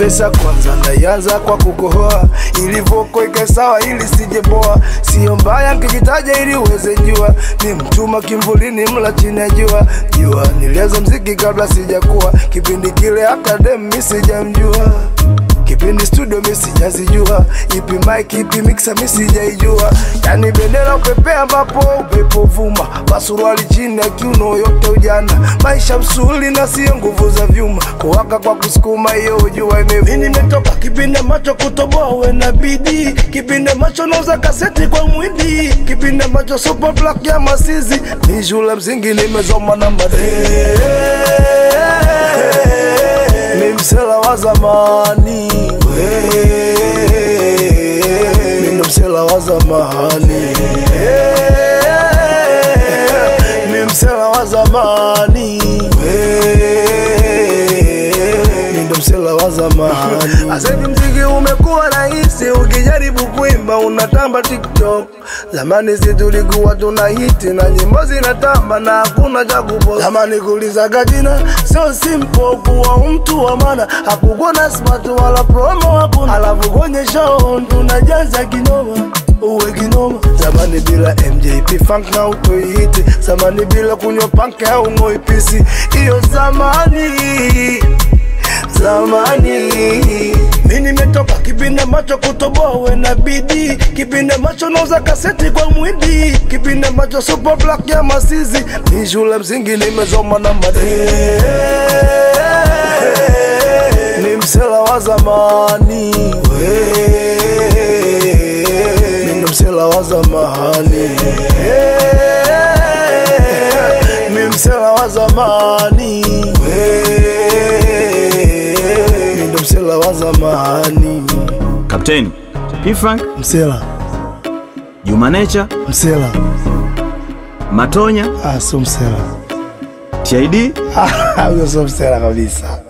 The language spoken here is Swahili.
Vesa kwanza naianza kwa kukohoa, ili voko ike sawa, ili sijeboa. Sio mbaya nkijitaja ili uweze jua, ni mtuma kimvulini, mla chini ya jua. Jua nilianza mziki kabla sijakuwa, kipindi kile hata dem mi sijamjua kipindi studio mi sijazijua, ipi mic ipi mixer mi sijaijua, yani bendera upepea ambapo upepo vuma, pasuruali chini ya kiuno yote ujana, maisha msuli na sio nguvu za vyuma, kuwaka kwa kusukuma hiyo ujua imevuma. Nimetoka kipindi ambacho kutoboa uwe na bidii, kipindi ambacho nauza kaseti kwa mwindi, kipindi ambacho super black ya masizi, ni shule msingi nimezoma na madee mi msela wa zamani mi ndo msela wa zamani mi msela wa zamani mi ndo msela wa zamani asahivi mziki umekuwa rahisi ukijaribu kuimba unatamba tiktok zamani si tulikuwa tuna hiti na nyimbo zinatamba na hakuna cha kupost zamani kulizaga jina sio simple kuwa mtu wa maana hakukuwa na smart wala promo hakuna alafu kwenye show tunajaza kinoma uwe kinoma zamani bila mjp funk na utoihiti zamani bila kunywa panke au ngoipisi hiyo zamani zamani mi nimetoka kipindi ambacho kutoboa uwe na bidii kipindi ambacho nauza kaseti kwa mwindi kipindi ambacho super black ya masizi ni shule msingi nimezoma na madee ni msela wa zamani mi ndo msela wa zamani mi msela wa zamani mi ndo msela wa zamani Kapteni P-Funk, msela Juma Nature, msela Matonya, ah, sio msela TID huyo sio msela kabisa